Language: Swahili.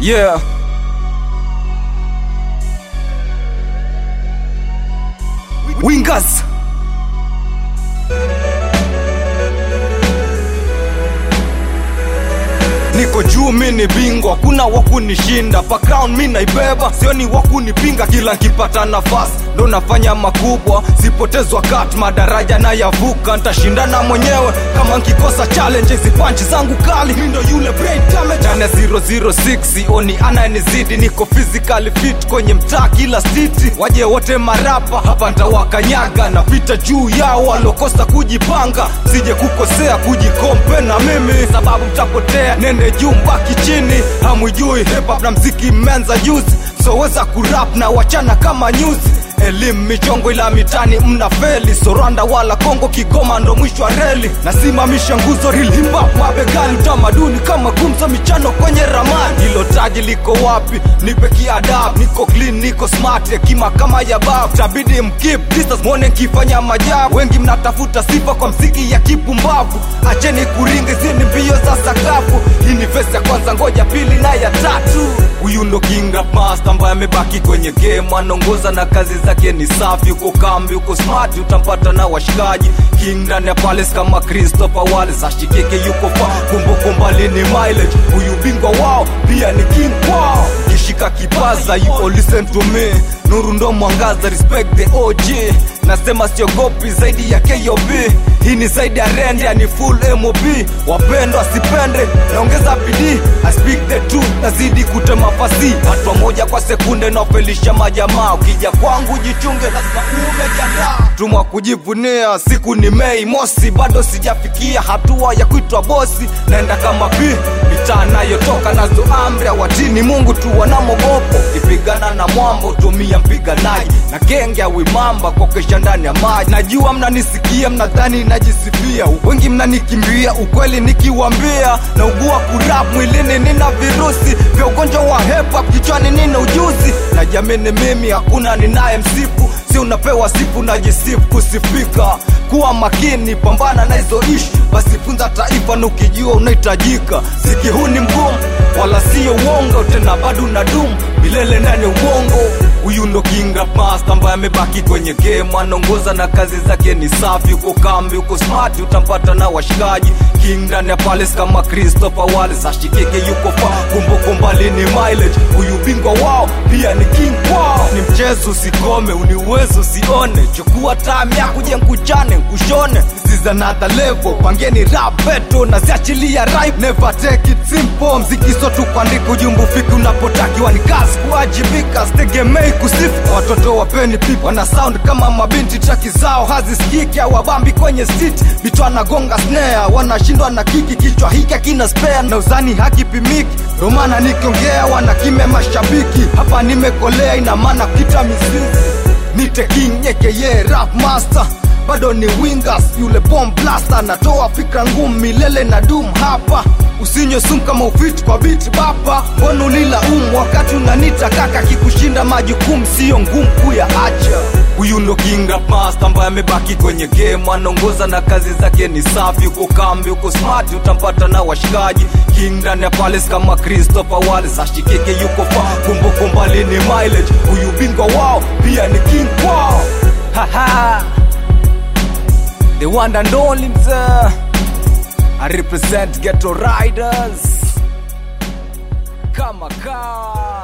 yeah wingers niko juu mi ni bingwa kuna wakunishinda background mi naibeba sioni wakunipinga kila nkipata nafasi ndo nafanya makubwa sipotezwa kat madaraja na yavuka ntashindana mwenyewe kama nkikosa challenge hizi panchi zangu kali mi ndo yule brain damage ndani ya 006 oni anayenizidi niko physically fit kwenye mtaa kila city waje wote marapa hapa ntawakanyaga na vita juu yao walokosa kujipanga sije kukosea kujikompe na mimi sababu mtapotea nende juu mbaki chini hamwijui hip hop na mziki mmeanza juzi soweza kurap na wachana kama nyuzi elimu michongo ila mitani mna feli soranda wala kongo kigoma ndo mwisho wa reli nasimamisha nguzo rilimba mabegani utamaduni kama gumzo michano kwenye ramani hilo taji liko wapi nipe kiadab niko clean niko smart hekima kama ya bab tabidi mkip distance mwone nkifanya majabu wengi mnatafuta sifa kwa mziki ya kipumbavu acheni kuringa zini mbio za sakafu hii ni vesi ya kwanza ngoja pili na ya tatu huyu ndo king rap master ambaye amebaki kwenye game anaongoza na kazi zake ni safi uko kambi uko smart utampata na washikaji king ndani ya palace kama christopher wallace ashikike yuko fa kumbukumbali ni mileage huyu bingwa wao pia ni king kwao kishika kipaza you all listen to me nuru ndo mwangaza respect the og nasema siogopi zaidi ya kob hii ni zaidi ya rende ni full mob wapendwa sipende naongeza bidii I speak the truth nazidi kutema fasi hatua moja kwa sekunde naofelisha majamaa ukija kwangu jichunge lazima umejiandaa tumwa kujivunia siku ni mei mosi bado sijafikia hatua ya kuitwa bosi naenda kama pi mitaa nayotoka nazo amri watini mungu tu wanamogopo kipigana na mwambo tumia mpiganaji na genge ya wimamba kwa kesha ndani ya maji najua mnanisikia mnadhani najisifia wengi mnanikimbia ukweli nikiwambia na ugua kurap mwilini nina virusi vya ugonjwa wa hepa kichwani nina ujuzi na jamini mimi hakuna ninaye msifu si unapewa sifu najisifu kusifika kuwa makini pambana na hizo ishu basi funza taifa na ukijua unahitajika siki huu ni mgumu wala siyo uongo tena bado na dum milele ndani ubongo huyu ndo king rap master ambaye amebaki kwenye game anaongoza na kazi zake ni safi uko kambi uko smart utampata na washikaji king ndani ya palace kama christopher wallace ashikike yuko fa kumbukumbali ni mileage huyu bingwa wao pia ni king kwao ni mchezo usikome uniuwezo usione chukua time yako je nkuchane nkushone This is another level pangeni rap beto na ziachilia rhyme never take it simple mziki so tu kuandika ujumbe ufiki unapotakiwa ni kazi kuwajibika sitegemei kusifu watoto wapeni pipa wana sound kama mabinti traki zao hazisikiki au wabambi kwenye sit vitu anagonga snare wanashindwa na kiki kichwa hiki akina spare na uzani hakipimiki ndo maana nikiongea wanakime mashabiki hapa nimekolea ina maana kita mizizi nite king yekeye rap master bado ni wingers yule bomb blaster natoa fikra ngumu milele na dum hapa usinywe sumu kama ufiti kwa biti bapa mbona ulila umu wakati unanita kaka kikushinda majukumu siyo ngumu kuyaacha huyu ndo king rap master ambaye amebaki kwenye game anaongoza na kazi zake ni safi uko kambi uko smart utampata na washikaji king ndani ya palace kama christopher wallace ashikike yuko fa kumbukumbali ni mileage huyu bingwa wao pia ni king kwao Haha. the one and only mzee I represent ghetto riders kama kaa